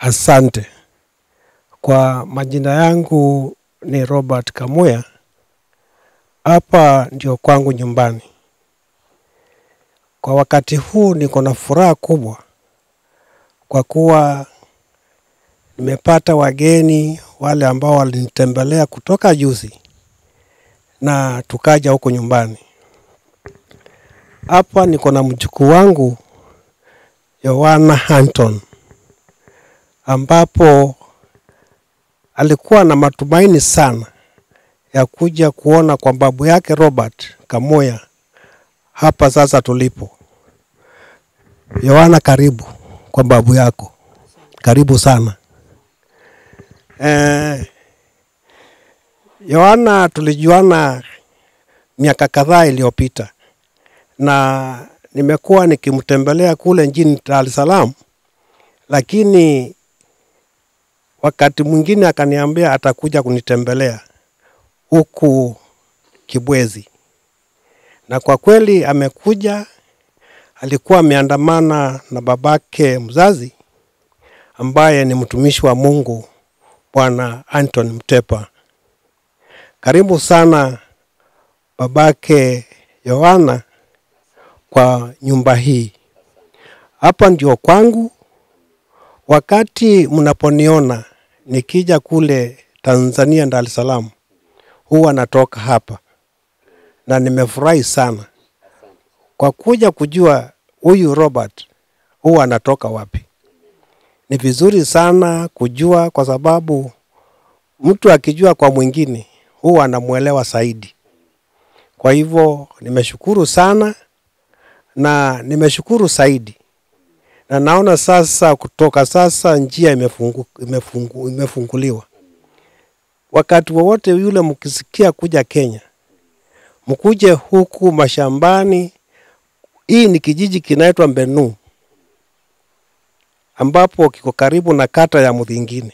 Asante. Kwa majina yangu ni Robert Kamuya. Hapa ndio kwangu nyumbani. Kwa wakati huu niko na furaha kubwa kwa kuwa nimepata wageni wale ambao walinitembelea kutoka juzi na tukaja huko nyumbani. Hapa niko na mjukuu wangu Yohana Anton ambapo alikuwa na matumaini sana ya kuja kuona kwa babu yake Robert Kamuya hapa sasa tulipo. Yohana, karibu kwa babu yako, karibu sana. Eh, Yohana tulijuana miaka kadhaa iliyopita na nimekuwa nikimtembelea kule nchini Dar es Salaam, lakini wakati mwingine akaniambia atakuja kunitembelea huku Kibwezi, na kwa kweli amekuja. Alikuwa ameandamana na babake mzazi ambaye ni mtumishi wa Mungu Bwana Anton Mtepa. Karibu sana babake Yohana kwa nyumba hii. Hapa ndio kwangu. Wakati mnaponiona nikija kule Tanzania, Dar es Salaam, huwa natoka hapa na nimefurahi sana kwa kuja kujua huyu Robert huwa anatoka wapi. Ni vizuri sana kujua, kwa sababu mtu akijua kwa mwingine huwa anamwelewa zaidi. Kwa hivyo nimeshukuru sana na nimeshukuru zaidi, na naona sasa kutoka sasa njia imefungu, imefungu, imefunguliwa. Wakati wowote yule mkisikia kuja Kenya, mkuje huku mashambani. Hii ni kijiji kinaitwa Mbenu ambapo kiko karibu na kata ya Mudhingini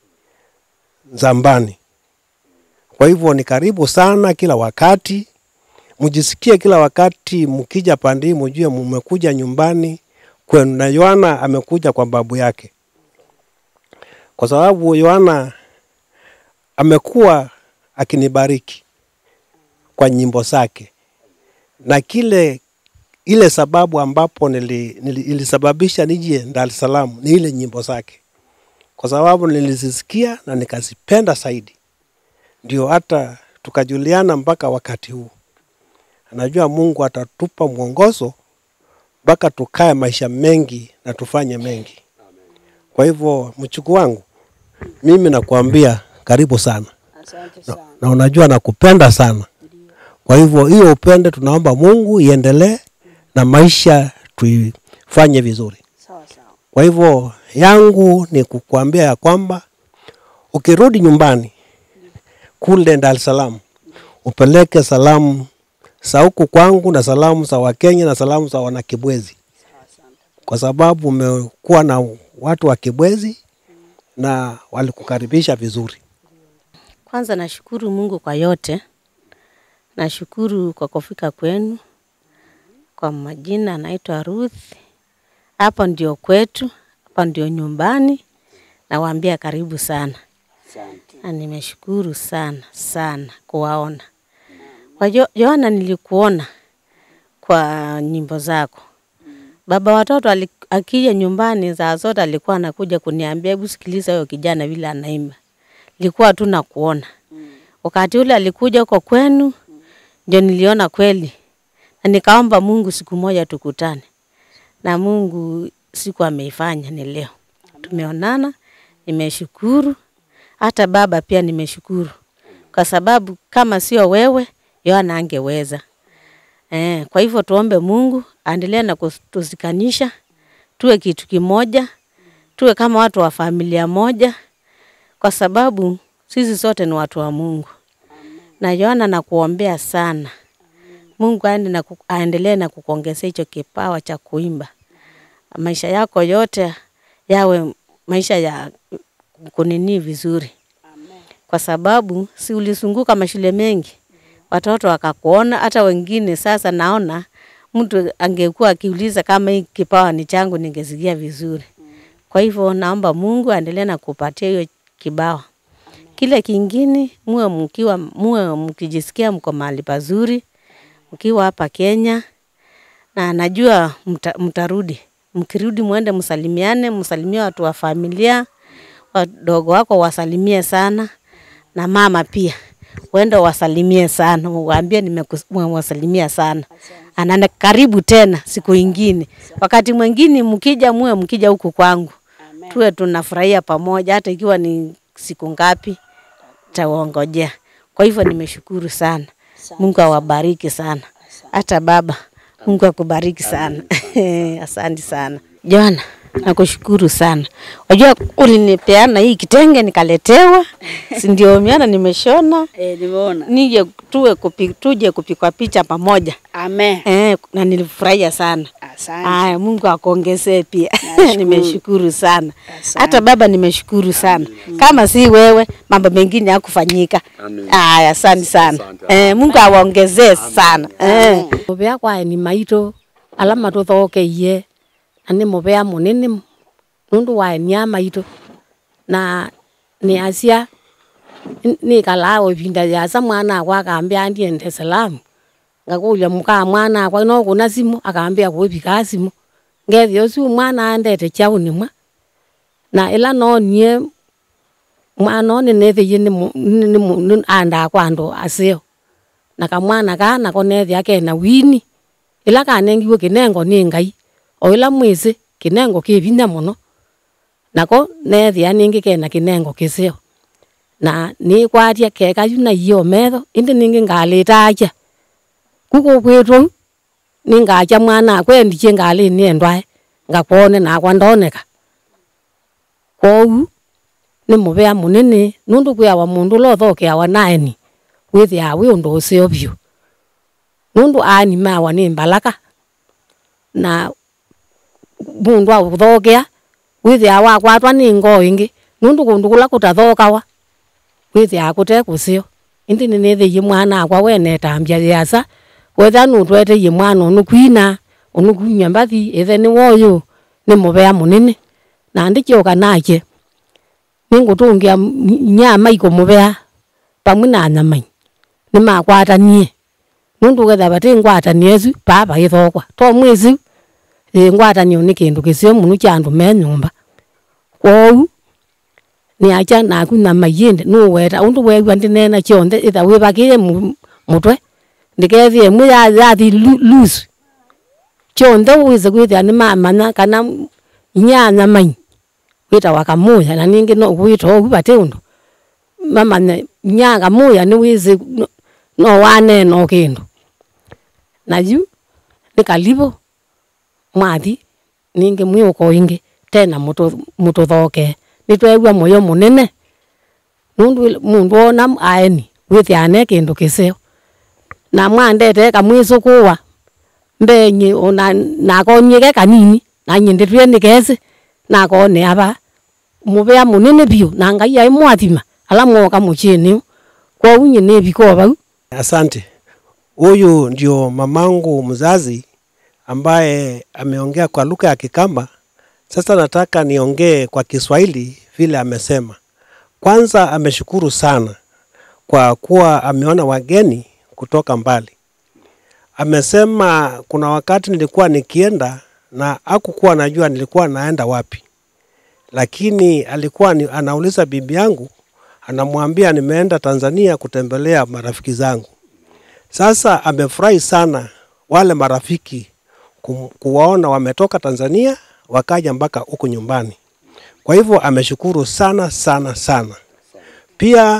Zambani. Kwa hivyo ni karibu sana kila wakati, mjisikie kila wakati mkija pande hii, mjue mmekuja nyumbani kwenu, na Yohana amekuja kwa babu yake, kwa sababu Yohana amekuwa akinibariki kwa nyimbo zake na kile ile sababu ambapo nili, nili, ilisababisha nije Dar es Salaam ni ile nyimbo zake, kwa sababu nilizisikia na nikazipenda zaidi, ndio hata tukajuliana mpaka wakati huu. Anajua Mungu atatupa mwongozo mpaka tukae maisha mengi na tufanye mengi. Kwa hivyo mchuku wangu, mimi nakuambia karibu sana Asante na, sana. na unajua nakupenda sana. Kwa hivyo hiyo upende, tunaomba Mungu iendelee na maisha tuifanye vizuri. Sawa sawa. Kwa hivyo yangu ni kukuambia ya kwamba ukirudi nyumbani kule Dar es Salaam upeleke salamu za huku kwangu na salamu za Wakenya na salamu za Wanakibwezi, Asante. kwa sababu umekuwa na watu wa Kibwezi na walikukaribisha vizuri. Kwanza nashukuru Mungu kwa yote. Nashukuru kwa kufika kwenu. Kwa majina naitwa Ruth. Hapa ndio kwetu, hapa ndio nyumbani. Nawaambia karibu sana. Na nimeshukuru sana sana kuwaona. Kwa Jo- Yohana, nilikuona kwa nyimbo zako. Baba watoto ali- akija nyumbani saa zote alikuwa anakuja kuniambia, hebu sikiliza huyo kijana vile anaimba. Nilikuwa tu nakuona. Wakati ule alikuja huko kwenu, ndio niliona kweli, na nikaomba Mungu siku moja tukutane, na Mungu siku ameifanya, ni leo tumeonana. Nimeshukuru, hata baba pia nimeshukuru, kwa sababu kama sio wewe Yohana angeweza. Eh, kwa hivyo tuombe Mungu aendelee na kutuzikanisha, tuwe kitu kimoja, tuwe kama watu wa familia moja, kwa sababu sisi sote ni watu wa Mungu. Na Yohana, nakuombea sana Mungu aende na ku- aendelee na kukuongezea hicho kipawa cha kuimba, maisha yako yote yawe maisha ya kunini vizuri, kwa sababu si ulizunguka mashule mengi, watoto wakakuona, hata wengine. Sasa naona mtu angekuwa akiuliza kama hii kipawa ni changu, ningesikia vizuri. Kwa Kwa hivyo naomba Mungu aendelee na kupatia hiyo kibawa. Kile kingine, muwe mkiwa muwe mkijisikia mko mahali pazuri, mkiwa hapa Kenya, na najua mta, mtarudi. Mkirudi mwende msalimiane, msalimie watu wa familia, wadogo wako wasalimie sana, na mama pia uende wasalimie sana, uwaambie nimewasalimia sana. Anana karibu tena siku ingine. Wakati mwingine mkija, muwe mkija huku kwangu, tuwe tunafurahia pamoja, hata ikiwa ni siku ngapi, tawaongojea. Kwa hivyo nimeshukuru sana, Mungu awabariki sana, hata baba, Mungu akubariki sana. Asante sana Joana, nakushukuru sana. Wajua ulinipeana hii kitenge nikaletewa, si ndio? Miana nimeshona Eh, nimeona. nije tuwe kupi, tuje kupikwa picha pamoja Amen. eh, na nilifurahia sana. Asante. Aya, Mungu akuongezee pia. Nashukuru. nimeshukuru sana. Asante. Hata baba nimeshukuru sana. Kama si wewe mambo mengine hakufanyika. Aya, asante sana. Eh, Mungu awaongezee sana. Eh. muvea kwae ni maito ala matuthokeie na ni muvea munene nundu wae ni a maito na ni acia nikalaa o ivinda yasa mwana akwa akambia andie Dar es Salaam ngakulia mukaa mwana akwa no kuna simu akambia kuipikaa simu ngethia ucio mwana andete chauni mwa na ila no nie mwana one nethiie ni mu- ni- ni mu- ni anda kwa andu asio na kamwana ka nako nethia kena wini ila kanengiwe kinengo ni ngai o ila mwisi kinengo ki vinya muno nako nethia ningi kena kinengo kisio na ni kwatia keka yuna iyo metho indi ningi ngalitaja kuko kwitwo ningacha mwana akwendiche ngali niendwae ngakwone nakwa ndoneka kou ni muvea munene nundu kwiawa mundu lothokeawa naeni withia wi undu ucio biu nundu animawa ni mbalaka na mundu authokea withia wakwatwa ni ngoo ingi nundu kundu kula kutathokawa withia kute kusio indi ninithiie mwana akwa wenetambia yasa wetha nutweteie mwana unu kwina unu kunya mbathi ithe ni woyu ni muvea munene na ndikiuka nake ningutungia nya maiko muvea pamwe na nyamai nimakwatanie nundu getha bati ngwatanie ecu papa ithokwa to mwisi ii ngwatanio ni kindu kisio muno kia andu me nyumba kwou niacha naku nyama yindi nuweta undu wegua ndinena kionthe itha wibakiie mu- mutwe ndikethia imwe ya- yathi lu- loose kionthe wise kwithia nimamanya kana inya nyamai witawa kamuya na ningi no gwita ogu bati undu mamanya inya kamuya ni wise no- no wanena o kindu na yu ni kalivo mwathi ningi mwiuko ingi tena mutu- mututhoke nitwegua moyo munene nundu il- mundu ona aeni withiane kindu kisio na mwandete kamwisukuwa mbenyi ona nakonyike kanini nanyinditwie nikesi nakone aba muvea munene biu na ngai ai mwathima ala mwoka muchini kwou nyine biko bau Asante. Huyu ndio mamangu mzazi ambaye ameongea kwa lugha ya Kikamba. Sasa nataka niongee kwa Kiswahili vile amesema. Kwanza ameshukuru sana kwa kuwa ameona wageni kutoka mbali. Amesema kuna wakati nilikuwa nikienda na hakukuwa najua nilikuwa naenda wapi, lakini alikuwa ni, anauliza bibi yangu, anamwambia nimeenda Tanzania kutembelea marafiki zangu. Sasa amefurahi sana wale marafiki kum- kuwaona wametoka Tanzania wakaja mpaka huku nyumbani. Kwa hivyo ameshukuru sana sana sana. Pia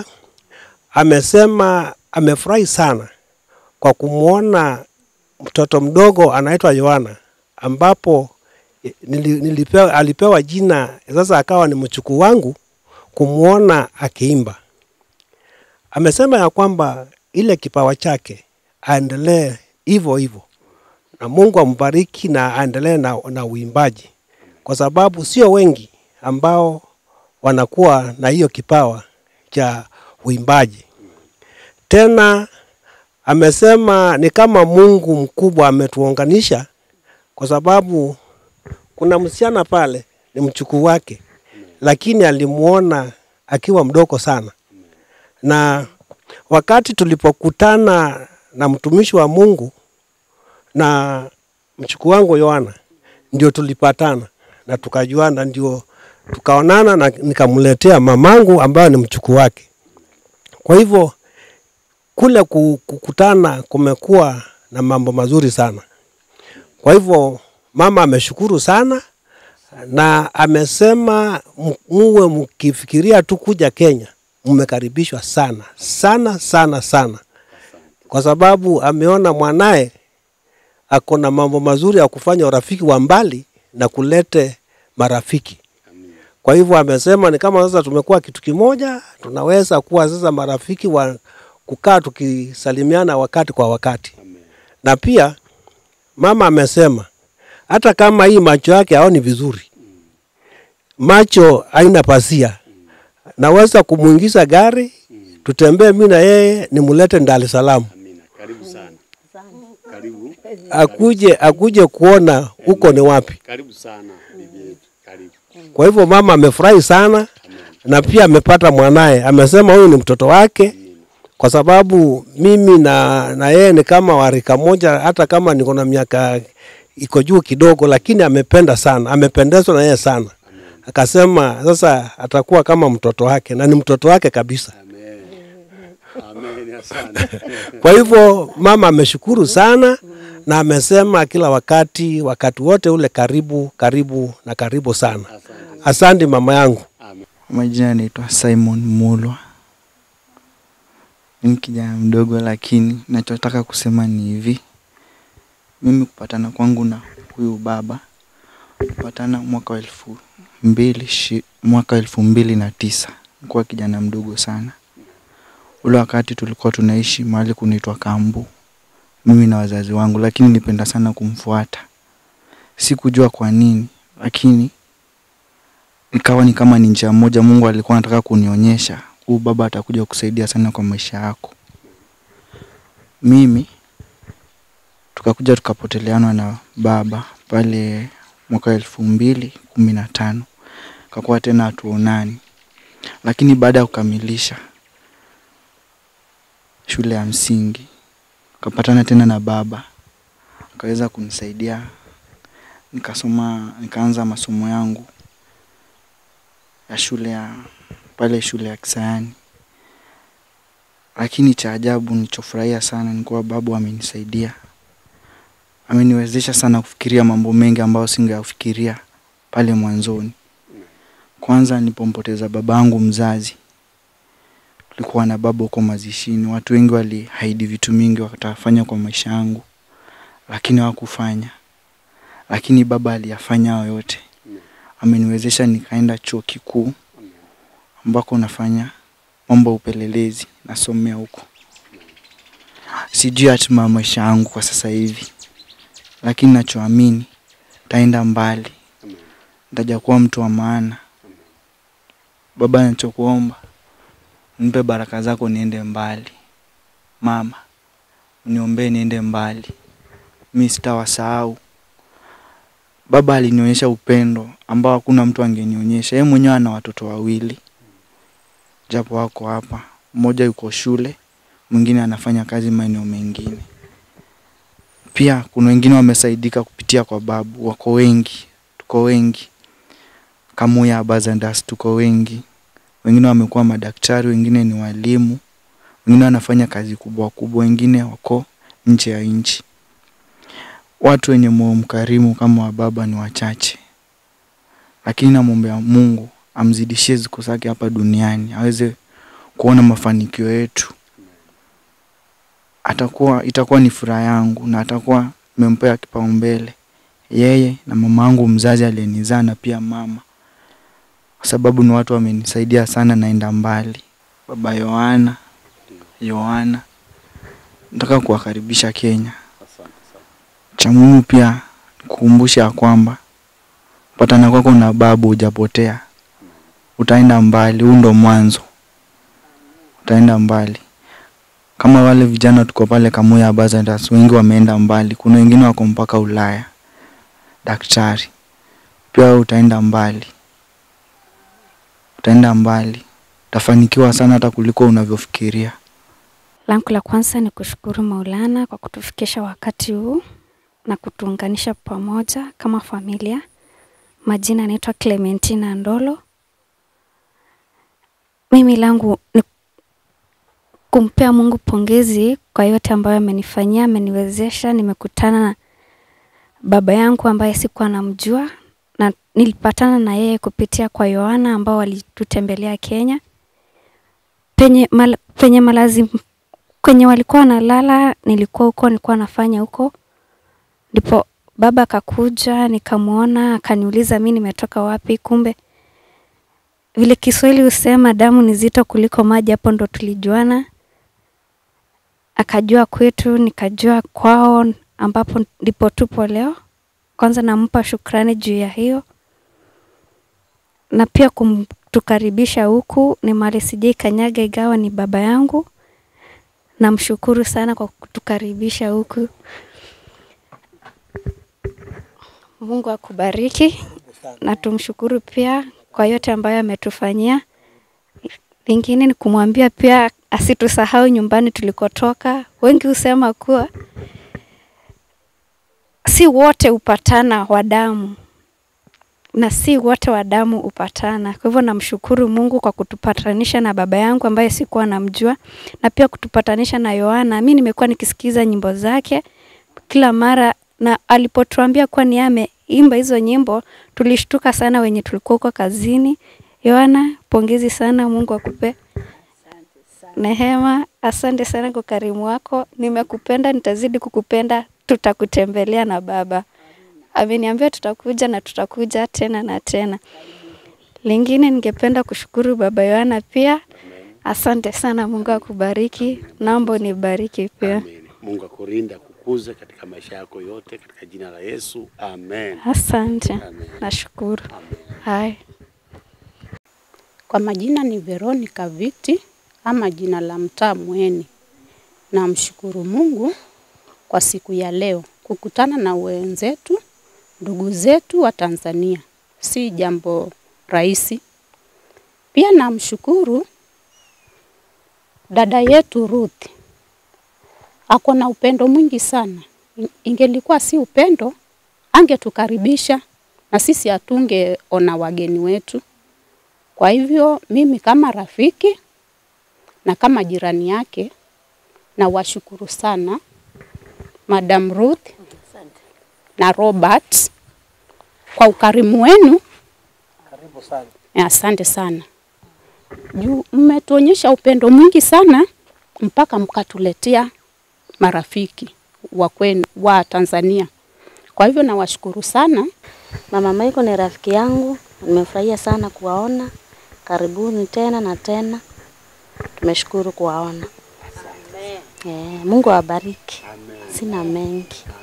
amesema amefurahi sana kwa kumwona mtoto mdogo anaitwa Yohana ambapo eh, nili- nilipewa, alipewa jina sasa akawa ni mchukuu wangu kumwona akiimba. Amesema ya kwamba ile kipawa chake aendelee hivyo hivyo, na Mungu ambariki na aendelee na, na uimbaji, kwa sababu sio wengi ambao wanakuwa na hiyo kipawa cha uimbaji. Tena amesema ni kama Mungu mkubwa ametuunganisha, kwa sababu kuna msichana pale ni mchukuu wake, lakini alimuona akiwa mdogo sana, na wakati tulipokutana na mtumishi wa Mungu na mchukuu wangu Yohana, ndio tulipatana na tukajuana, ndio tukaonana na nikamletea mamangu ambayo ni mchukuu wake. Kwa hivyo kule ku- kukutana kumekuwa na mambo mazuri sana. Kwa hivyo mama ameshukuru sana na amesema m- muwe mkifikiria tu kuja Kenya, mmekaribishwa sana sana sana sana, kwa sababu ameona mwanaye ako na mambo mazuri ya kufanya urafiki wa mbali na kulete marafiki. Kwa hivyo amesema ni kama sasa tumekuwa kitu kimoja, tunaweza kuwa sasa marafiki wa kukaa tukisalimiana wakati kwa wakati. Na pia mama amesema hata kama hii macho yake haoni vizuri, macho haina pasia, naweza kumwingiza gari tutembee mi na yeye nimulete Dar es Salaam Amina. Karibu sana. Karibu. akuje akuje kuona huko ni wapi. Karibu sana bibi yetu. Karibu. Kwa hivyo mama amefurahi sana na pia amepata mwanaye. Amesema huyu ni mtoto wake, kwa sababu mimi na na yeye ni kama warika moja, hata kama niko na miaka iko juu kidogo, lakini amependa sana, amependezwa na yeye sana. Akasema sasa atakuwa kama mtoto wake, na ni mtoto wake kabisa. Amen. Amen. Asante. Kwa hivyo mama ameshukuru sana na amesema kila wakati, wakati wote ule, karibu karibu na karibu sana. Asante. Asante mama yangu. Amen. Majina yanaitwa Simon Mulwa. Ni kijana mdogo, lakini nachotaka kusema ni hivi, mimi kupatana kwangu na huyu baba kupatana mwaka wa elfu mbili shi, mwaka elfu mbili na tisa nikuwa kijana mdogo sana. Ule wakati tulikuwa tunaishi mahali kunaitwa Kambu, mimi na wazazi wangu, lakini nilipenda sana kumfuata. Sikujua kwa nini, lakini ikawa ni kama ni njia moja Mungu alikuwa anataka kunionyesha huyu baba atakuja kusaidia sana kwa maisha yako. Mimi tukakuja tukapoteleana na baba pale mwaka elfu mbili kumi na tano kakuwa tena hatuonani, lakini baada ya kukamilisha shule ya msingi kapatana tena na baba akaweza kunisaidia nikasoma, nikaanza masomo yangu ya shule ya pale shule ya Kisayani. Lakini cha ajabu nilichofurahia sana ni kuwa babu amenisaidia, ameniwezesha sana kufikiria mambo mengi ambayo singeyafikiria pale mwanzoni. Kwanza nilipompoteza babangu mzazi, tulikuwa na baba huko mazishini. Watu wengi walihaidi vitu mingi watafanya kwa maisha yangu, lakini hawakufanya. Lakini baba aliyafanya hayo yote ameniwezesha nikaenda chuo kikuu ambako nafanya mambo ya upelelezi, nasomea huko. Sijui hatima ya maisha yangu kwa sasa hivi, lakini nachoamini taenda mbali, nitaja kuwa mtu wa maana. Baba, nachokuomba nipe baraka zako niende mbali. Mama, uniombee niende mbali, mi sitawasahau. Baba alinionyesha upendo ambao hakuna mtu angenionyesha. Yeye mwenyewe ana watoto wawili, japo wako hapa, mmoja yuko shule, mwingine anafanya kazi maeneo mengine. Pia kuna wengine wamesaidika kupitia kwa babu, wako wengi, tuko wengi. Kamuya Bazandas tuko wengi, wengine wamekuwa madaktari, wengine ni walimu, wengine wanafanya kazi kubwa kubwa, wengine wako nje ya nchi. Watu wenye moyo mkarimu kama wa baba ni wachache, lakini namwombea Mungu amzidishie siku zake hapa duniani, aweze kuona mafanikio yetu. Atakuwa itakuwa ni furaha yangu na atakuwa nimempea kipaumbele yeye na mama yangu mzazi aliyenizaa na pia mama, kwa sababu ni watu wamenisaidia sana, naenda mbali. Baba Yohana, Yohana, nataka kuwakaribisha Kenya. Asante sana. Cha muhimu pia kukumbusha ya kwamba patana kwako na babu hujapotea, utaenda mbali. Huu ndo mwanzo, utaenda mbali. Kama wale vijana tuko pale Kamuya Bazandas, wengi wameenda mbali, kuna wengine wako mpaka Ulaya, daktari. pia wewe utaenda mbali, utaenda mbali, utafanikiwa sana hata kuliko unavyofikiria. Langu la kwanza ni kushukuru Maulana kwa kutufikisha wakati huu na kutuunganisha pamoja kama familia. Majina anaitwa Clementina Ndolo. Mimi langu ni kumpea Mungu pongezi kwa yote ambayo amenifanyia, ameniwezesha. Nimekutana na baba yangu ambaye sikuwa namjua na nilipatana na yeye kupitia kwa Yohana ambao walitutembelea Kenya penye, mal, penye malazi kwenye walikuwa wanalala, nilikuwa huko, nilikuwa nafanya huko, ndipo baba akakuja, nikamwona, akaniuliza mi nimetoka wapi. Kumbe vile Kiswahili husema damu ni zito kuliko maji, hapo ndo tulijuana. Akajua kwetu, nikajua kwao, ambapo ndipo tupo leo. Kwanza nampa shukrani juu ya hiyo, na pia kumtukaribisha huku ni mali sijai kanyaga, igawa ni baba yangu. Namshukuru sana kwa kutukaribisha huku. Mungu akubariki na tumshukuru pia kwa yote ambayo ametufanyia. Lingine ni kumwambia pia asitusahau nyumbani tulikotoka. Wengi husema kuwa si wote hupatana wa damu na si wote wa damu hupatana. Kwa hivyo namshukuru Mungu kwa kutupatanisha na baba yangu ambaye sikuwa namjua, na pia kutupatanisha na Yohana. Mi nimekuwa nikisikiza nyimbo zake kila mara, na alipotuambia kuwa ni ameimba hizo nyimbo, tulishtuka sana wenye tulikuwa huko kazini. Yohana, pongezi sana, Mungu akupe Nehema, asante sana kwa karimu wako. Nimekupenda, nitazidi kukupenda. Tutakutembelea na baba ameniambia tutakuja na tutakuja tena na tena. Lingine ningependa kushukuru baba Yohana pia, asante sana. Mungu akubariki, naomba unibariki pia. Amen. Mungu akulinda kukuza katika maisha yako yote katika jina la Yesu. Amen. Asante, Amen. nashukuru. Hai. Kwa majina ni Veronica Viti ama jina la mtaa Mweni. Namshukuru Mungu kwa siku ya leo kukutana na wenzetu, ndugu zetu wa Tanzania, si jambo rahisi. Pia namshukuru dada yetu Ruth, ako na upendo mwingi sana. Ingelikuwa si upendo, angetukaribisha na sisi hatungeona wageni wetu. Kwa hivyo mimi kama rafiki na kama jirani yake na washukuru sana Madam Ruth na Robert kwa ukarimu wenu. Karibu sana. Asante sana juu mmetuonyesha upendo mwingi sana mpaka mkatuletea marafiki wa kwenu wa Tanzania. Kwa hivyo nawashukuru sana. Mama Maiko ni rafiki yangu, nimefurahia sana kuwaona. Karibuni tena na tena, tumeshukuru kuwaona. Eh, Mungu awabariki. Sina mengi.